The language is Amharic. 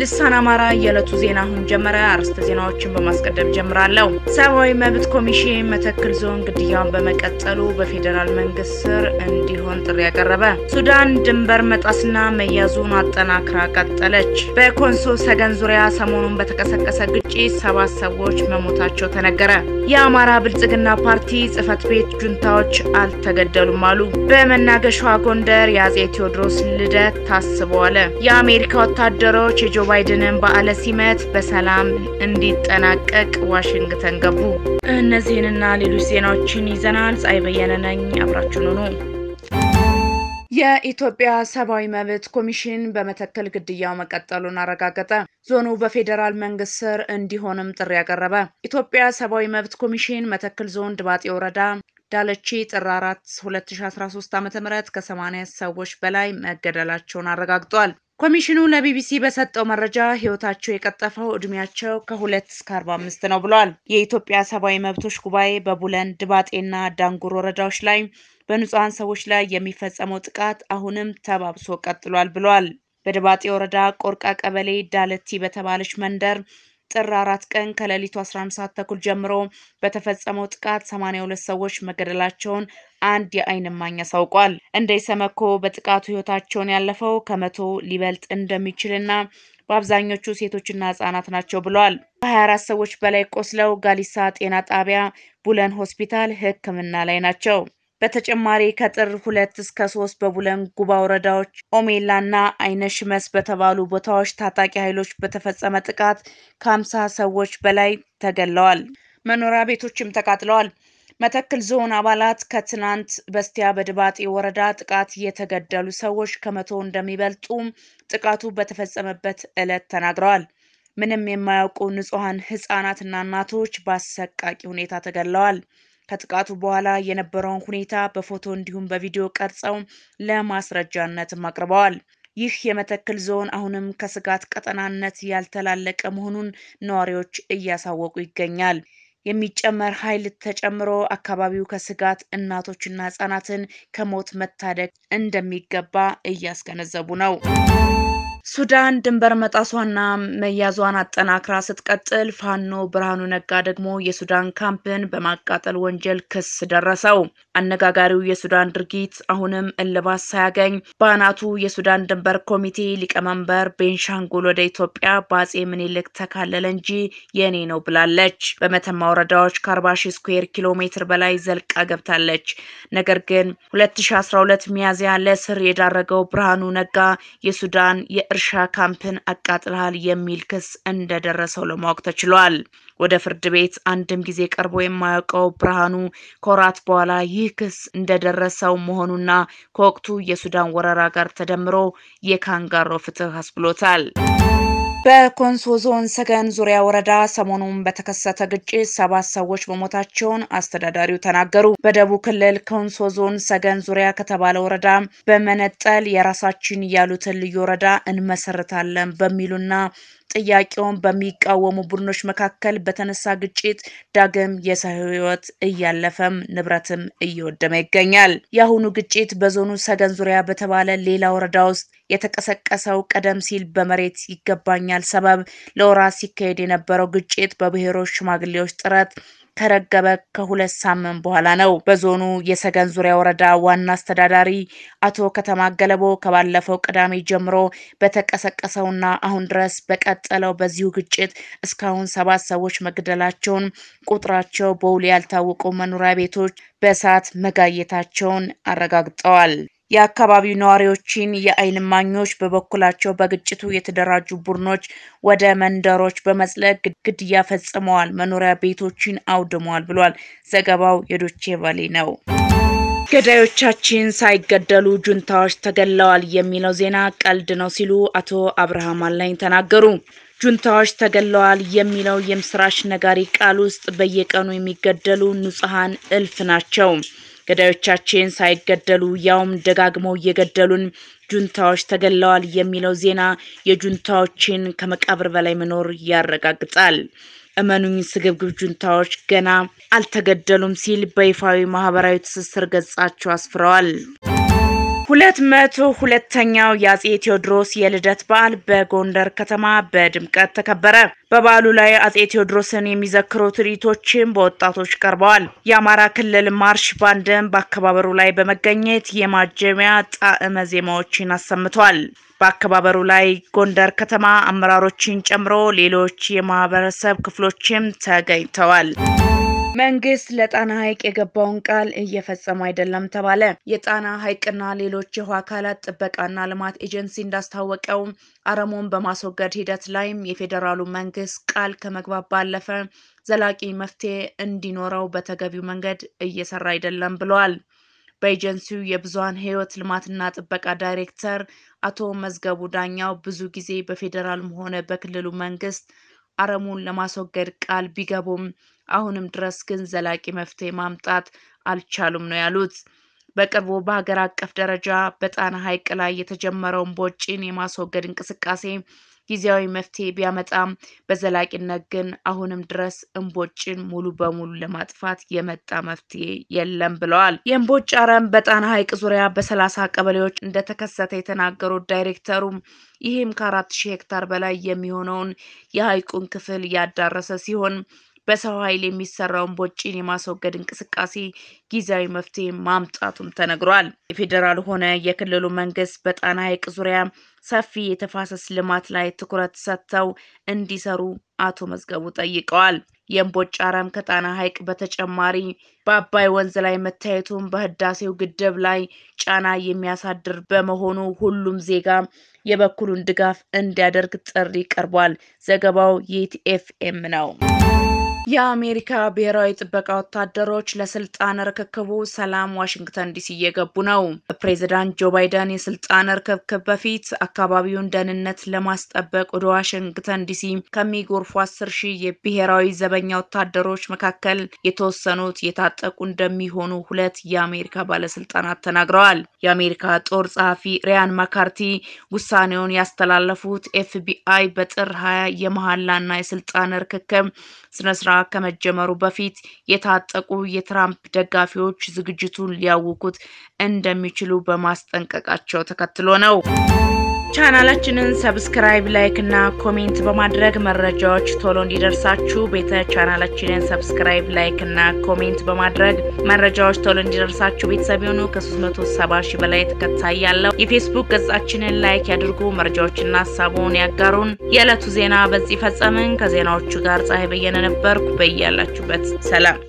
ልሳን አማራ የዕለቱ ዜና አሁን ጀመረ። አርዕስተ ዜናዎችን በማስቀደም ጀምራለሁ። ሰብአዊ መብት ኮሚሽን መተክል ዞን ግድያውን በመቀጠሉ በፌዴራል መንግስት ስር እንዲሆን ጥሪ ያቀረበ። ሱዳን ድንበር መጣስና መያዙን አጠናክራ ቀጠለች። በኮንሶ ሰገን ዙሪያ ሰሞኑን በተቀሰቀሰ ግጭት ሰባት ሰዎች መሞታቸው ተነገረ። የአማራ ብልጽግና ፓርቲ ጽህፈት ቤት ጁንታዎች አልተገደሉም አሉ። በመናገሻዋ ጎንደር የአጼ ቴዎድሮስ ልደት ታስበዋል። የአሜሪካ ወታደሮች የጆ ባይደንን በዓለ ሲመት በሰላም እንዲጠናቀቅ ዋሽንግተን ገቡ። እነዚህንና ሌሎች ዜናዎችን ይዘናል። ፀሐይ በየነ ነኝ። አብራችሁን ሁኑ። የኢትዮጵያ ሰብአዊ መብት ኮሚሽን በመተከል ግድያው መቀጠሉን አረጋገጠ። ዞኑ በፌዴራል መንግስት ስር እንዲሆንም ጥሪ ያቀረበ። ኢትዮጵያ ሰብአዊ መብት ኮሚሽን መተከል ዞን ድባጤ ወረዳ ዳለቺ ጥር 4 2013 ዓ.ም ከ80 ሰዎች በላይ መገደላቸውን አረጋግጧል። ኮሚሽኑ ለቢቢሲ በሰጠው መረጃ ህይወታቸው የቀጠፈው እድሜያቸው ከሁለት እስከ 45 ነው ብሏል። የኢትዮጵያ ሰብአዊ መብቶች ጉባኤ በቡለን ድባጤና ዳንጉር ወረዳዎች ላይ በንጹሐን ሰዎች ላይ የሚፈጸመው ጥቃት አሁንም ተባብሶ ቀጥሏል ብሏል። በድባጤ ወረዳ ቆርቃ ቀበሌ ዳለቲ በተባለች መንደር ጥር አራት ቀን ከሌሊቱ 11 ሰዓት ተኩል ጀምሮ በተፈጸመው ጥቃት 82 ሰዎች መገደላቸውን አንድ የዓይን እማኝ አሳውቋል። እንደ ኢሰመኮ በጥቃቱ ህይወታቸውን ያለፈው ከመቶ ሊበልጥ እንደሚችልና በአብዛኞቹ ሴቶችና ህጻናት ናቸው ብለዋል። ከ24 ሰዎች በላይ ቆስለው ጋሊሳ ጤና ጣቢያ ቡለን ሆስፒታል ሕክምና ላይ ናቸው። በተጨማሪ ከጥር ሁለት እስከ ሶስት በቡለን ጉባ ወረዳዎች ኦሜላና አይነ ሽመስ በተባሉ ቦታዎች ታጣቂ ኃይሎች በተፈጸመ ጥቃት ከሀምሳ ሰዎች በላይ ተገለዋል። መኖሪያ ቤቶችም ተቃጥለዋል። መተክል ዞን አባላት ከትናንት በስቲያ በድባጤ ወረዳ ጥቃት የተገደሉ ሰዎች ከመቶ እንደሚበልጡ ጥቃቱ በተፈጸመበት ዕለት ተናግረዋል። ምንም የማያውቁ ንጹሐን ህጻናትና እናቶች በአሰቃቂ ሁኔታ ተገድለዋል። ከጥቃቱ በኋላ የነበረውን ሁኔታ በፎቶ እንዲሁም በቪዲዮ ቀርጸው ለማስረጃነትም አቅርበዋል። ይህ የመተክል ዞን አሁንም ከስጋት ቀጠናነት ያልተላለቀ መሆኑን ነዋሪዎች እያሳወቁ ይገኛል። የሚጨመር ኃይል ተጨምሮ አካባቢው ከስጋት እናቶችና ህጻናትን ከሞት መታደግ እንደሚገባ እያስገነዘቡ ነው። ሱዳን ድንበር መጣሷና መያዟን አጠናክራ ስትቀጥል ፋኖ ብርሃኑ ነጋ ደግሞ የሱዳን ካምፕን በማቃጠል ወንጀል ክስ ደረሰው። አነጋጋሪው የሱዳን ድርጊት አሁንም እልባት ሳያገኝ በአናቱ የሱዳን ድንበር ኮሚቴ ሊቀመንበር ቤንሻንጉል ወደ ኢትዮጵያ በአጼ ምኒልክ ተካለለ እንጂ የኔ ነው ብላለች። በመተማ ወረዳዎች ከ40 ሺህ ስኩዌር ኪሎ ሜትር በላይ ዘልቃ ገብታለች። ነገር ግን 2012 ሚያዝያ ለእስር የዳረገው ብርሃኑ ነጋ የሱዳን የእርሻ ካምፕን አቃጥልሃል የሚል ክስ እንደደረሰው ለማወቅ ተችሏል። ወደ ፍርድ ቤት አንድም ጊዜ ቀርቦ የማያውቀው ብርሃኑ ከወራት በኋላ ይህ ክስ እንደደረሰው መሆኑና ከወቅቱ የሱዳን ወረራ ጋር ተደምሮ የካንጋሮ ፍትህ አስብሎታል። በኮንሶ ዞን ሰገን ዙሪያ ወረዳ ሰሞኑን በተከሰተ ግጭት ሰባት ሰዎች መሞታቸውን አስተዳዳሪው ተናገሩ። በደቡብ ክልል ኮንሶ ዞን ሰገን ዙሪያ ከተባለ ወረዳ በመነጠል የራሳችን ያሉትን ልዩ ወረዳ እንመሰርታለን በሚሉና ጥያቄውን በሚቃወሙ ቡድኖች መካከል በተነሳ ግጭት ዳግም የሰው ሕይወት እያለፈም ንብረትም እየወደመ ይገኛል። የአሁኑ ግጭት በዞኑ ሰገን ዙሪያ በተባለ ሌላ ወረዳ ውስጥ የተቀሰቀሰው ቀደም ሲል በመሬት ይገባኛል ሰበብ ለወራት ሲካሄድ የነበረው ግጭት በብሔሮች ሽማግሌዎች ጥረት ከረገበ ከሁለት ሳምንት በኋላ ነው። በዞኑ የሰገን ዙሪያ ወረዳ ዋና አስተዳዳሪ አቶ ከተማ ገለቦ ከባለፈው ቅዳሜ ጀምሮ በተቀሰቀሰውና አሁን ድረስ በቀጠለው በዚሁ ግጭት እስካሁን ሰባት ሰዎች መገደላቸውን፣ ቁጥራቸው በውል ያልታወቁ መኖሪያ ቤቶች በእሳት መጋየታቸውን አረጋግጠዋል። የአካባቢው ነዋሪዎችን የዓይን እማኞች በበኩላቸው በግጭቱ የተደራጁ ቡድኖች ወደ መንደሮች በመዝለቅ ግድያ ፈጽመዋል፣ መኖሪያ ቤቶችን አውድመዋል ብሏል። ዘገባው የዶቼ ቫሌ ነው። ገዳዮቻችን ሳይገደሉ ጁንታዎች ተገለዋል የሚለው ዜና ቀልድ ነው ሲሉ አቶ አብርሃም አላኝ ተናገሩ። ጁንታዎች ተገለዋል የሚለው የምስራች ነጋሪ ቃል ውስጥ በየቀኑ የሚገደሉ ንጹሐን እልፍ ናቸው። ገዳዮቻችን ሳይገደሉ ያውም ደጋግመው እየገደሉን ጁንታዎች ተገለዋል የሚለው ዜና የጁንታዎችን ከመቃብር በላይ መኖር ያረጋግጣል። እመኑኝ ስግብግብ ጁንታዎች ገና አልተገደሉም ሲል በይፋዊ ማህበራዊ ትስስር ገጻቸው አስፍረዋል። ሁለት መቶ ሁለተኛው የአጼ ቴዎድሮስ የልደት በዓል በጎንደር ከተማ በድምቀት ተከበረ። በበዓሉ ላይ አጼ ቴዎድሮስን የሚዘክሩ ትርኢቶችም በወጣቶች ቀርበዋል። የአማራ ክልል ማርሽ ባንድም በአከባበሩ ላይ በመገኘት የማጀሚያ ጣዕመ ዜማዎችን አሰምቷል። በአከባበሩ ላይ ጎንደር ከተማ አመራሮችን ጨምሮ ሌሎች የማህበረሰብ ክፍሎችም ተገኝተዋል። መንግስት ለጣና ሐይቅ የገባውን ቃል እየፈጸመ አይደለም ተባለ። የጣና ሐይቅና ሌሎች የውሃ አካላት ጥበቃና ልማት ኤጀንሲ እንዳስታወቀው አረሞን በማስወገድ ሂደት ላይም የፌዴራሉ መንግስት ቃል ከመግባት ባለፈ ዘላቂ መፍትሄ እንዲኖረው በተገቢው መንገድ እየሰራ አይደለም ብለዋል። በኤጀንሲው የብዙሃን ህይወት ልማትና ጥበቃ ዳይሬክተር አቶ መዝገቡ ዳኛው ብዙ ጊዜ በፌዴራልም ሆነ በክልሉ መንግስት አረሙን ለማስወገድ ቃል ቢገቡም አሁንም ድረስ ግን ዘላቂ መፍትሄ ማምጣት አልቻሉም ነው ያሉት። በቅርቡ በሀገር አቀፍ ደረጃ በጣና ሐይቅ ላይ የተጀመረውን ቦጭን የማስወገድ እንቅስቃሴ ጊዜያዊ መፍትሄ ቢያመጣም በዘላቂነት ግን አሁንም ድረስ እምቦጭን ሙሉ በሙሉ ለማጥፋት የመጣ መፍትሄ የለም ብለዋል። የእምቦጭ አረም በጣና ሐይቅ ዙሪያ በሰላሳ ቀበሌዎች እንደተከሰተ የተናገሩት ዳይሬክተሩ ይህም ከአራት ሺህ ሄክታር በላይ የሚሆነውን የሐይቁን ክፍል ያዳረሰ ሲሆን በሰው ኃይል የሚሰራውን ቦጭን የማስወገድ እንቅስቃሴ ጊዜያዊ መፍትሄ ማምጣቱም ተነግሯል። የፌዴራል ሆነ የክልሉ መንግስት በጣና ሐይቅ ዙሪያ ሰፊ የተፋሰስ ልማት ላይ ትኩረት ሰጥተው እንዲሰሩ አቶ መዝገቡ ጠይቀዋል። የእምቦጭ አረም ከጣና ሐይቅ በተጨማሪ በአባይ ወንዝ ላይ መታየቱን በህዳሴው ግድብ ላይ ጫና የሚያሳድር በመሆኑ ሁሉም ዜጋ የበኩሉን ድጋፍ እንዲያደርግ ጥሪ ቀርቧል። ዘገባው የኢቲኤፍኤም ነው። የአሜሪካ ብሔራዊ ጥበቃ ወታደሮች ለስልጣን ርክክቡ ሰላም ዋሽንግተን ዲሲ እየገቡ ነው። በፕሬዚዳንት ጆ ባይደን የስልጣን ርክክብ በፊት አካባቢውን ደህንነት ለማስጠበቅ ወደ ዋሽንግተን ዲሲ ከሚጎርፉ አስር ሺህ የብሔራዊ ዘበኛ ወታደሮች መካከል የተወሰኑት የታጠቁ እንደሚሆኑ ሁለት የአሜሪካ ባለስልጣናት ተናግረዋል። የአሜሪካ ጦር ጸሐፊ ሪያን ማካርቲ ውሳኔውን ያስተላለፉት ኤፍቢአይ በጥር ሀያ የመሐላና የስልጣን ርክክብ ስነስርዓት ከመጀመሩ በፊት የታጠቁ የትራምፕ ደጋፊዎች ዝግጅቱን ሊያውኩት እንደሚችሉ በማስጠንቀቃቸው ተከትሎ ነው። ቻናላችንን ሰብስክራይብ፣ ላይክ እና ኮሜንት በማድረግ መረጃዎች ቶሎ እንዲደርሳችሁ ቤተ ቻናላችንን ሰብስክራይብ፣ ላይክ እና ኮሜንት በማድረግ መረጃዎች ቶሎ እንዲደርሳችሁ ቤተሰብ የሆኑ ከ370 ሺህ በላይ ተከታይ ያለው የፌስቡክ ገጻችንን ላይክ ያድርጉ። መረጃዎችና ሀሳቡን ያጋሩን። የዕለቱ ዜና በዚህ ፈጸምን። ከዜናዎቹ ጋር ፀሐይ በየነ ነበርኩ። በያላችሁበት ሰላም